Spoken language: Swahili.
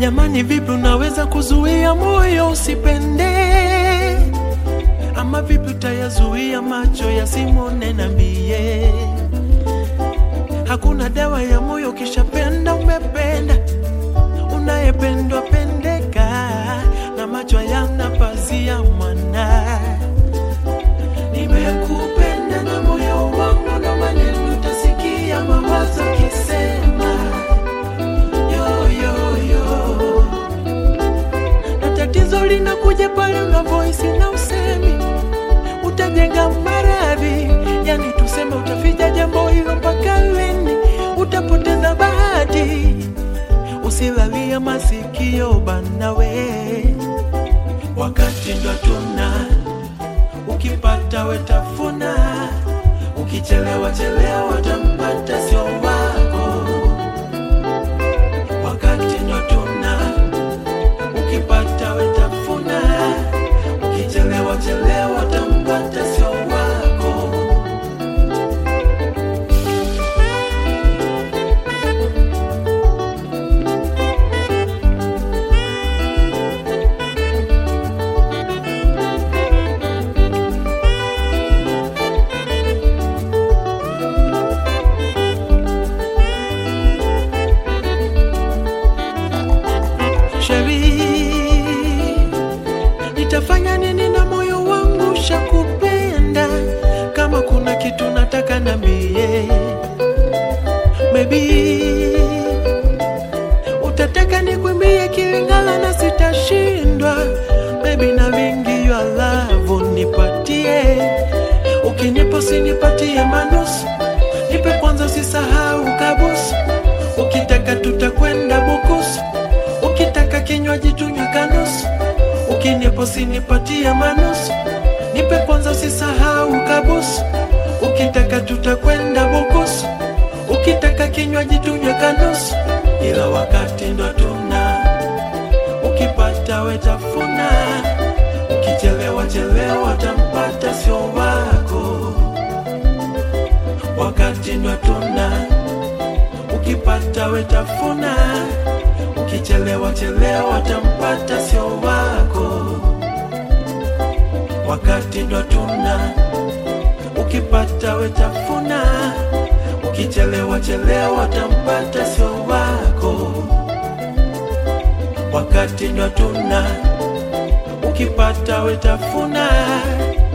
Jamani, vipi unaweza kuzuia moyo usipende? Ama vipi utayazuia macho yasimone? Niambie, hakuna dawa ya moyo, ukishapenda umependa. Unayependwa pendeka, na macho yana pazia mwana. Nimekupenda na moyo wangu, na maneno utasikia mawazo kisema yo, yo, yo. Na tatizo linakuja pale una voice na usemi, utajenga maradhi, yani tuseme utaficha jambo hilo mpaka lini? Utapoteza bahati, usilalia masikio banawe, wakati ndo tuna ukipata wetafuna, ukichelewa chelewa tampata sio wako, wakati ndo tuna ukipata wetafuna, ukichelewa chelewa tampata sio wako. Sheri, nitafanya nini na moyo wangu shakupenda? Kama kuna kitu nataka nambie, maybe utataka nikwimbie Kilingala na sitashindwa, maybe na vingi ya love nipatie, ukinipa sinipatie manusu, nipe kwanza, usisahau kabusu, ukitaka tutakwenda bukusu ukitaka kinywaji tunywe kanusu, ukinipa usinipatie manusu, nipe kwanza, usisahau kabusu, ukitaka tutakwenda bukusu, ukitaka kinywaji tunywe kanusu, ila wakati ndo tuna ukipata wetafuna, ukichelewa chelewa tampata sio wako, wakati ndo tuna ukipata wetafuna ukichelewa chelewa tampata sio wako, wakati ndo tuna ukipata wetafuna, ukichelewa chelewa tampata sio wako, wakati ndo tuna ukipata wetafuna,